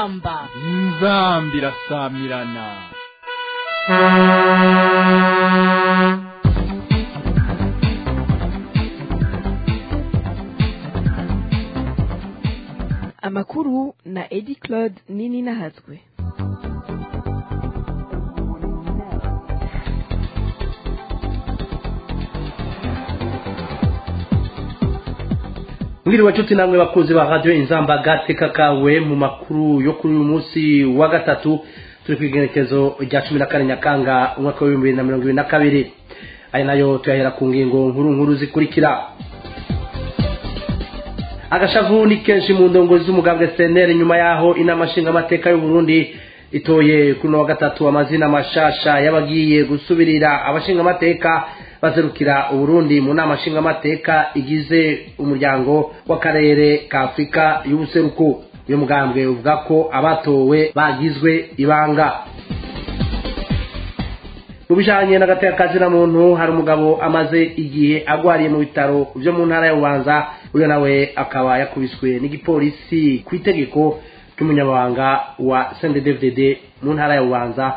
inzamba inzamba irasamirana amakuru na edi claude nini nahazwe mwiriwe nshuti namwe bakunzi ba radiyo inzamba gateka kawe mu makuru yo kuri uyu munsi wa gatatu turi ku igenekezo rya cumi na kane nyakanga umwaka w'ibihumbi bibiri na mirongo ibiri na kabiri aya nayo tuyahera ku ngingo nkuru nkuru zikurikira agashavu ni kenshi mu ndongozi z'umugambwe seneri nyuma yaho inama nshingamateka y'u Burundi itoye kuri uno wa gatatu amazina mashasha y'abagiye gusubirira abashingamateka bazerukira uburundi mu nama nshingamateka igize umuryango w'akarere ka afurika y'ubuseruko uyu mugambwe uvuga ko abatowe bagizwe ibanga mu bijanye n'agateka na muntu hari umugabo amaze igihe agwariye mu bitaro byo mu ntara ya bubanza uyo nawe akaba yakubiswe n'igipolisi ku itegeko ry'umunyamabanga wa cnddddd mu ntara ya bubanza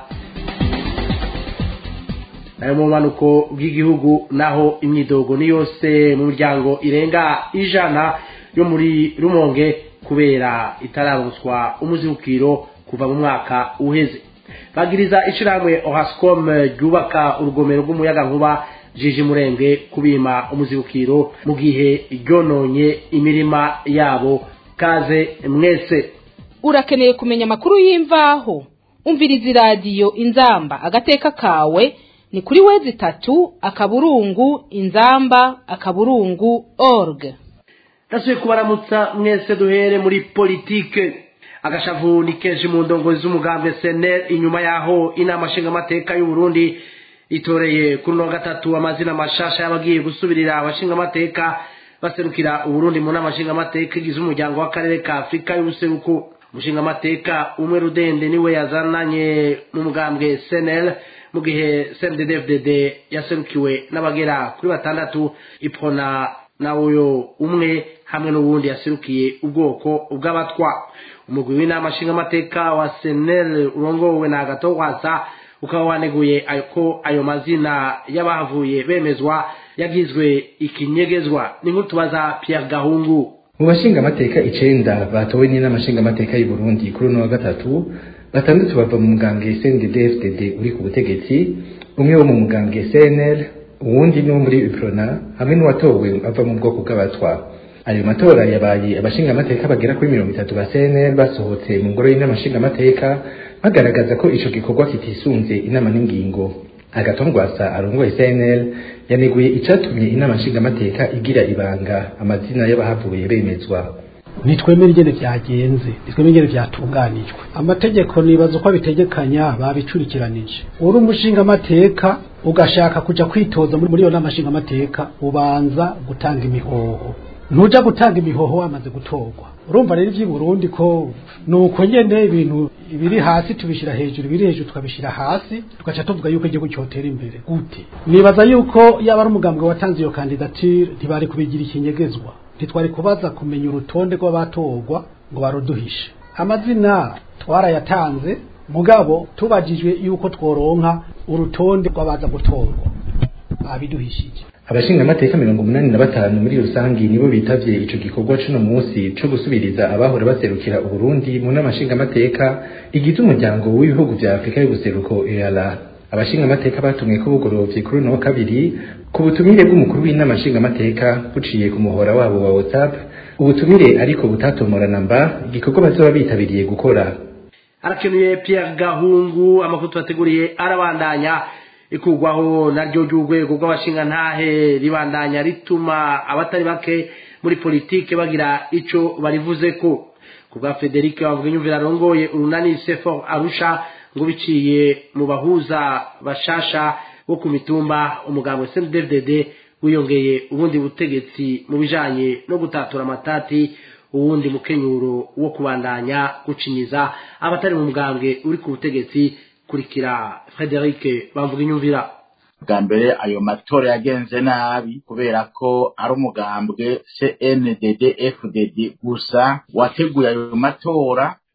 nayo mu bumanuko bw'igihugu naho imyidogo ni yose mu miryango irenga ijana yo muri rumonge kubera itararonswa umuzibukiro kuva mu mwaka uheze bagiriza ishyirahamwe ohascom ryubaka urugomero rw'umuyagankuba jiji murenge kubima umuzibukiro mu gihe ryononye imirima yabo kaze mwese urakeneye kumenya amakuru y'imvaho umviriza iradiyo inzamba agateka kawe ni kuri wezi itatu akaburungu inzamba akaburungu org ndasubiye kubaramutsa mwese duhere muri politike agashavu ni kenshi mu ndongozi z'umugambwe senel inyuma yaho inama nshingamateka y'u Burundi itoreye kuri uno gatatu amazina mashasha y'abagiye gusubirira abashingamateka baserukira uburundi mu nama nshingamateka igize umuryango w'akarere ka afurika y'ubuseruko umushingamateka umwe rudende niwe yazananye mu mugambwe senel mu gihe cnddfdd yaserukiwe n'abagera kuri batandatu ipona nawe umwe hamwe n'ubundi yaserukiye ubwoko bw'abatwa umugwi w'inama nshingamateka wa senel urongowe na agatogwasa ukaba waneguye ko ayo mazina y'abahavuye bemezwa yagizwe ikinyegezwa ni nk'utubaza Pierre Gahungu mu bashingamateka icenda batowe n'inama nshingamateka y'u Burundi kuri uno wa gatatu batandatu bava mu mugambwe CNDD-FDD uri ku butegetsi umwe wo mu mugambwe CNL uwundi ni wo muri UPRONA hamwe n'uwatowe ava mu bwoko bw'abatwa ayo matora yabaye abashingamateka bagera kuri mirongo itatu ba CNL basohotse mu ngoro y'inama nshingamateka bagaragaza ko ico gikorwa kitisunze inama n'ingingo agatongwasa arongoye CNL yaneguye icatumye inama nshingamateka igira ibanga amazina y'abahavuye bemezwa nitwemere ingene vyagenze nitwemere ingene vyatunganijwe amategeko nibaza uko abitegekanya babicurikiranije uri umushingamateka ugashaka kuja kwitoza muri iyo nama nshingamateka ubanza gutanga imihoho ntuja gutanga imihoho wamaze gutorwa urumva rero ivy'i Burundi ko nuko nyene ibintu ibiri hasi tubishira hejuru ibiri hejuru tukabishira hasi tugaca tuvuga yuko igihugu cyotera imbere gute nibaza yuko yaba ari umugambwe watanze iyo kandidature ntibari kubigira ikinyegezwa ntitwari kubaza kumenya urutonde rw'abatorwa ngo baruduhishe amazina twarayatanze mugabo tubajijwe yuko tworonka urutonde rw'abaza gutorwa babiduhishije abashingamateka mirongo umunani na batanu muri rusangi nibo bitavye ico gikorwa c'uno munsi co gusubiriza abahora baserukira uburundi mu nama nshingamateka igize umuryango w'ibihugu vya afurika y'ubuseruko eala abashingamateka batumwe ko bugorovye kuri uno wa kabiri ku butumire bw'umukuru w'inama nshingamateka buciye ku muhora wabo wa whatsapp ubutumire ariko butatomorana mba igikorwa bazoba bitabiriye gukora arakenuye Pierre Gahungu amakuru tubateguriye arabandanya ikugwaho naryo ry'urwego rw'abashingantahe ribandanya rituma abatari bake muri politike bagira ico barivuze ko ku bwa Frederic bavuga inyumvira arongoye urunani Sefor Arusha ngo biciye mu bahuza bashasha bo ku mitumba umugabo CNDD wiyongeye ubundi butegetsi mu bijanye no gutatura amatati uwundi mukenyuro wo kubandanya gucinyiza abatari mu mugambwe uri ku butegetsi kurikira Frederic bamvuga inyumvira bwa mbere ayo matora yagenze nabi kubera ko ari umugambwe CNDD FDD gusa wateguye ayo matora ku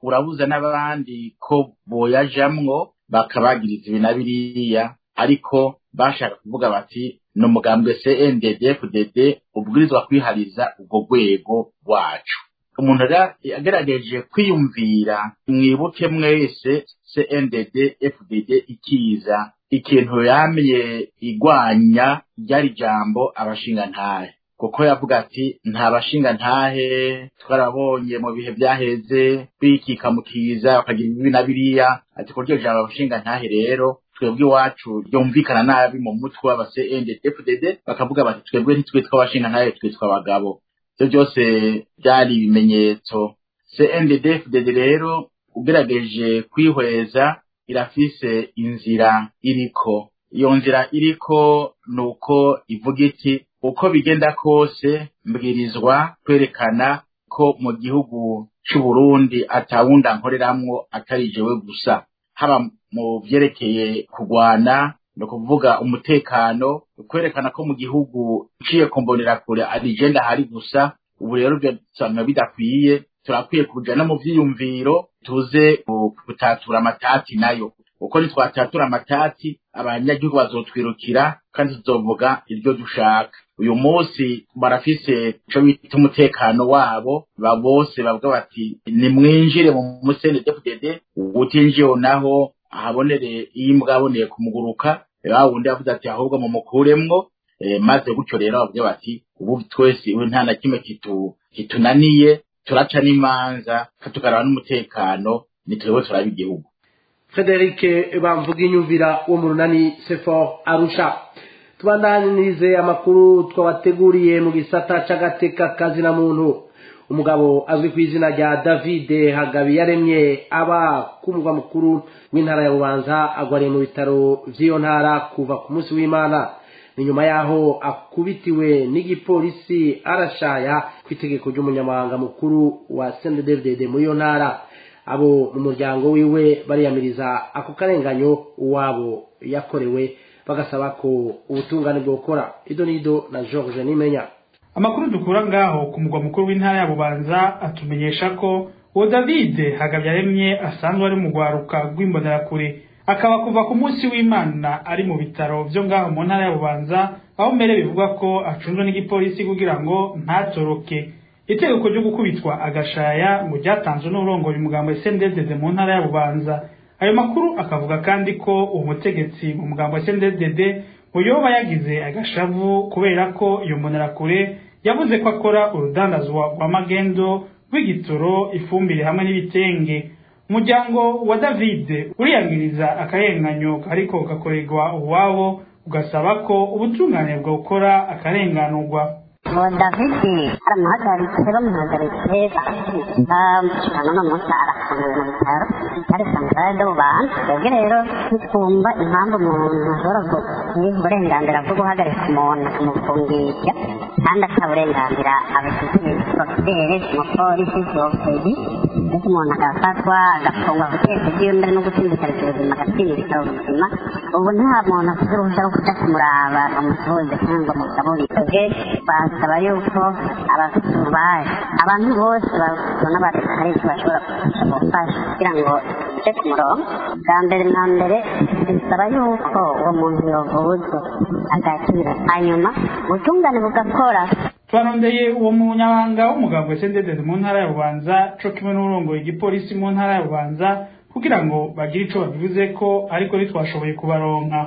urabuza n'abandi ko boyajamwo bakabagiriza ibi na biriya ariko bashaka kuvuga bati ni umugambwe CNDD FDD ubwirizwa kwihariza ubwo rwego rwacu umuntu yagerageje kwiyumvira mwibuke mwese CNDD FDD ikiza ikintu yamye igwanya ryari jambo abashingantahe kuko yavuga ati nta bashingantahe twarabonye mu bihe byaheze bikika mu kiza bakagira ibi na biriya ati ko ryo jambo abashingantahe rero twebwe iwacu ryumvikana nabi mu mutwe w'aba CNDD FDD bakavuga bati twebwe ntitwitwa abashingantahe twitwa abagabo ibyo byose byari ibimenyetso CNDD-FDD rero ugerageje kwihweza irafise inzira iriko iyo nzira iriko ni uko ivuga iti uko bigenda kose mbwirizwa kwerekana ko mu gihugu c'u Burundi atawunda nkoreramwo atari jewe gusa haba mu vyerekeye kugwana ni ukuvuga umutekano kwerekana ko mu gihugu uciye ku mbonerakure ari jenda hari gusa ubu rero byasanga bidakwiye turakwiye kuja no mu vyiyumviro tuze gutatura amatati nayo uko nitwatatura amatati abanyagihugu bazotwirukira kandi tuzovuga iryo dushaka uyu munsi barafise ico bita umutekano wabo ba bose bavuga bati nimwinjire mu musene DFDD utinjiye naho ahabonere iyo imbwa aboneye kumuguruka wa wundi yavuze ati ahubwo mumukuremwo maze gutyo rero bavuga bati ubu twese ubu nta na kimwe kitunaniye turaca n'imanza tukaraba n'umutekano nitwewe turaba igihugu frederic bamvuga inyumvira wo mu runani sefor arusha tubandanirize amakuru twabateguriye mu gisata c'agateka kazina muntu umugabo azwi ku izina rya david hagabiyaremye aba ku mugwa mukuru w'intara ya bubanza agwariye mu bitaro vy'iyo ntara kuva ku munsi w'imana ni nyuma yaho akubitiwe n'igipolisi arashaya ku itegeko ry'umunyamabanga mukuru wa cnddd muri iyo ntara abo mu muryango wiwe bariyamiriza ako karenganyo uwabo yakorewe bagasaba ko ubutungane bwokora ido n'ido na george nimenya amakuru dukura ngaho ku mugwa mukuru w'intara ya bubanza atumenyesha ko uwo david hagabyaremye asanzwe ari mu rwaruka rw'imbonerakure akaba kuva ku munsi w'imana ari mu bitaro byo ngaho mu ntara ya bubanza aho mbere bivugwa ko acunzwe n'igipolisi kugira ngo ntatoroke itegeko ryo gukubitwa agashaya ngo ryatanzwe n'urongoye umugambo SNDD mu ntara ya bubanza ayo makuru akavuga kandi ko uwo mutegetsi mu mugambo wa SNDD ngo yoba yagize agashavu kubera ko iyo mbonerakure yavuze ko akora urudandazwa rwa magendo rw'igitoro ifumbire hamwe n'ibitenge umuryango wa david uriyamiriza akarenganyo ariko gakorerwa uwabo ugasaba ko ubutungane bwokora akarenganurwa uwo david aramuhagaritse bamuhagaritse bamushyiramo n'umunsi arafunguye mu bitaro bitari santarare do bubanza twebwe rero ntitwumva impamvu umuntu ashobora kugira uburenganzira bwo guhagarika umuntu kumufungisha kandi ata burenganzira abifitiye porofidere umupolisi porofedi ndetse umuntu agafatwa agafungwa guteka iby'iyo mbere no gutsindikariza ubuzima agatsindika ubuzima ubu nta muntu afite uruhushya rwo kujya kumuraba umusuhuze cyangwa mugaburire twebwe basaba yuko abafite ububasha abantu bose babona hari icyo bashobora gufasha kugira ngo ujye ku murongo bwa mbere na mbere bisaba yuko uwo muntu yavuzwe agakira hanyuma ubutungane bugakora twarondeye uwo munyabanga w'umugabo sendedede mu ntara ya bubanza co kimwe n'urongoye igipolisi mu ntara ya bubanza kugira ngo bagire ico babivuze ko ariko ntitwashoboye kubaronka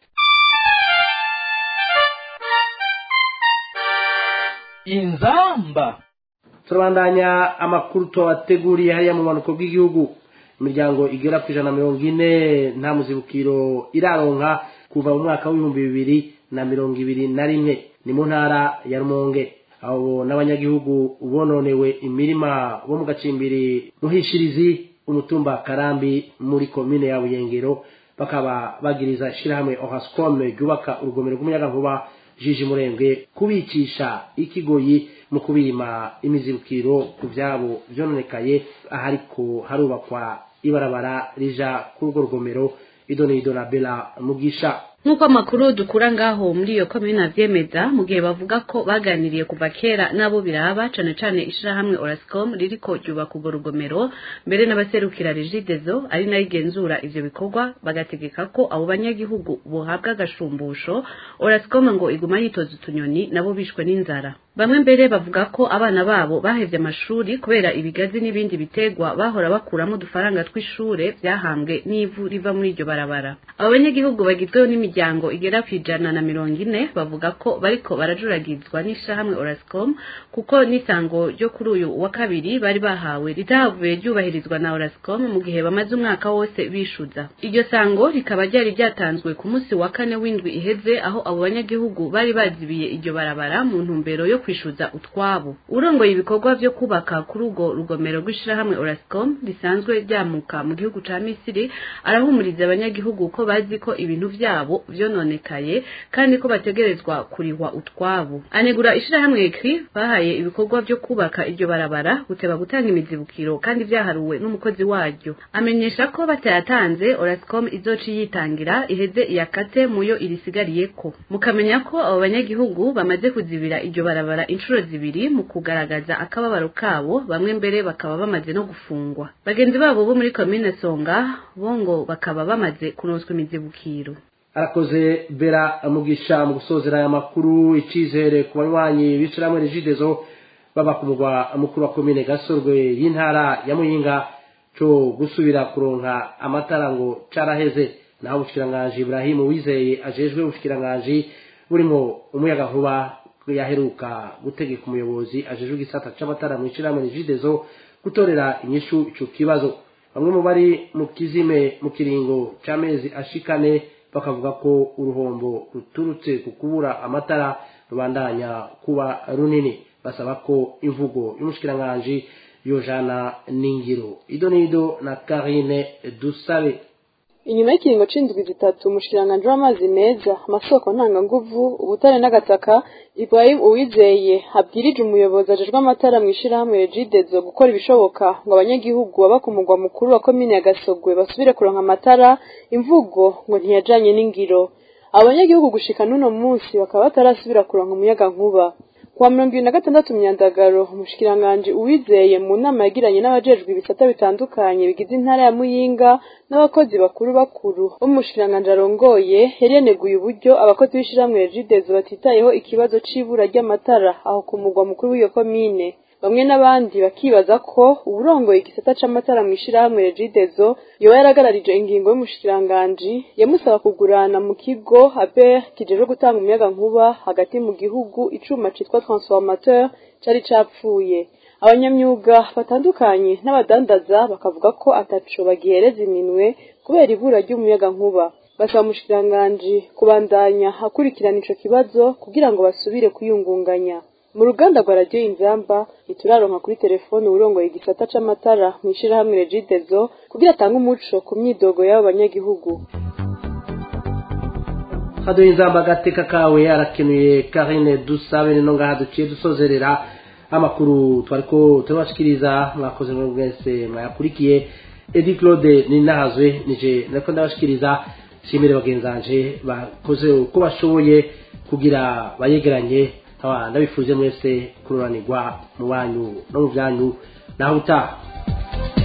inzamba turabandanya amakuru tubateguriye hariya mu bumanuko bw'igihugu imiryango igera ku ijana na mirongo ine nta muzibukiro iraronka kuva mu mwaka w'ibihumbi bibiri na mirongo ibiri na rimwe ni mu ntara ya rumonge abo n'abanyagihugu bononewe imirima bo mu gacimbiri muhishirizi umutumba karambi muri komine ya buyengero bakaba bagiriza ishyirahamwe ohascom ryubaka urugomero rw'umuyagankuba jiji murembwe kubicisha ikigoyi mu kubima imizibukiro ku byabo byononekaye ahariko harubakwa ibarabara rija kuri urwo rugomero ido n'ido na bela mugisha nk'uko amakuru dukura ngaho muri iyo komine avyemeza mu gihe bavuga ko baganiriye kuva kera n'abo biraba cane cane ishirahamwe orascom ririko ryubaka urwo rugomero mbere n'abaserukira regidezo ari nayo igenzura ivyo bikorwa bagategeka ko abo banyagihugu bohabwa agashumbusho orascom ngo iguma yitoza utunyoni nabo bishwe n'inzara bamwe mbere bavuga ko abana babo bahevye amashuri kubera ibigazi n'ibindi bitegwa bahora bakuramo udufaranga tw'ishure vyahambwe n'ivu riva muri iryo barabara abo banyagihugu bagizweho n'imiryango igera ku ijana na mirongo ine bavuga ko bariko barajuragizwa n'ishirahamwe orascom kuko n'isango ryo kuri uyu wa kabiri bari bahawe ritahavuye ryubahirizwa na orascom mu gihe bamaze umwaka wose bishuza iryo sango rikaba ryari ryatanzwe ku munsi wa kane w'indwi iheze aho abo banyagihugu bari bazibiye iryo barabara mu ntumbero yo kwishuza utwabo urongoye ibikorwa vyo kubaka kuri urwo rugomero rw'ishirahamwe orascom risanzwe ryamuka mu gihugu ca misiri arahumuriza abanyagihugu ko bazi ko ibintu vyabo vyononekaye kandi ko bategerezwa kurihwa utwabo anegura ishirahamwe ekri bahaye ibikorwa vyo kubaka iryo barabara guteba gutanga imizibukiro kandi vyaharuwe n'umukozi waryo amenyesha ko batayatanze orascom izoca yitangira iheze iyakate muyo irisigariyeko mukamenya ko abo banyagihugu bamaze kuzibira iryo barabara inshuro zibiri mu kugaragaza akababaro kabo bamwe mbere bakaba bamaze no gufungwa bagenzi babo bo muri komine songa bo ngo bakaba bamaze kuronswa imizibukiro arakoze bera mugisha mu gusozera aya makuru icizere ku banywanyi b'ishirahamwe regidezo baba ku mugwa mukuru wa komine gasorwe y'intara ya muyinga co gusubira kuronka amatara ngo caraheze naho ubushikiranganji Ibrahimu wizeye ajejwe ubushikiranganji burimo umuyagankuba yaheruka gutegeka umuyobozi ajejwe igisata c'amatara mu ishirahamwe regidezo gutorera inyishu ico kibazo bamwe mu bari mu kizime mu kiringo c'amezi ashikane bakavuga ko uruhombo ruturutse ku kubura amatara rubandanya kuba runini basaba ko imvugo y'umushikiranganji yojana n'ingiro ido n'ido na karine dusabe inyuma y'ikiringo c'indwi zitatu umushikiranganji w'amazi meza amasoko ntanganguvu ubutare n'agataka ibrahim uwizeye abwirije umuyobozi ajejwe amatara mu ishirahamwe regidezo gukora ibishoboka ngo abanyagihugu baba ku mugwa mukuru wa komine ya gasogwe basubire kuronka amatara imvugo ngo ntiyajanye n'ingiro abanyagihugu gushika n'uno munsi bakaba batarasubira kuronka umuyaga nkuba kuwa mirongo ibiri na gatandatu myandagaro umushikiranganji uwizeye mu nama yagiranye n'abajejwe ibisata bitandukanye bigize intara ya muyinga n'abakozi bakuru bakuru bo mu mushikiranganji arongoye yari yaneguye uburyo abakozi b'ishirahamwe regidezo batitayeho ikibazo c'ibura ry'amatara aho ku mugwa mukuru w'iyo komine bamwe n'abandi bakibaza ko uburongoye igisata c'amatara mu ishirahamwe regidezo yoba yaragararije ingingo y'umushikiranganji yamusaba kugurana mu kigo aber kijejwe gutanga umuyaga nkuba hagati mu gihugu icuma citwa transformateur cari capfuye abanyamyuga batandukanye n'abadandaza bakavuga ko ataco bagihereza iminwe kubera ibura ry'umuyaga nkuba basaba umushikiranganji kubandanya akurikirana ico kibazo kugira ngo basubire kuyungunganya mu ruganda rwa radiyo inzamba ntituraronka kuri telefone urongoye igisata c'amatara mu ishirahamwe regidezo kugira atange umuco ku myidogo y'abo banyagihugu haduye inzamba agateka kawe arakenuye karine dusabe nino ngaha duciye dusozerera amakuru twariko turabashikiriza mwakoze muri mwese mwayakurikiye edi claude ninahazwe nije nariko ndabashikiriza shimire bagenzanje bakoze uko bashoboye kugira bayegeranye nkaba ndabifuje mwese kururanirwa mu banyu no mu byanyu naho utaha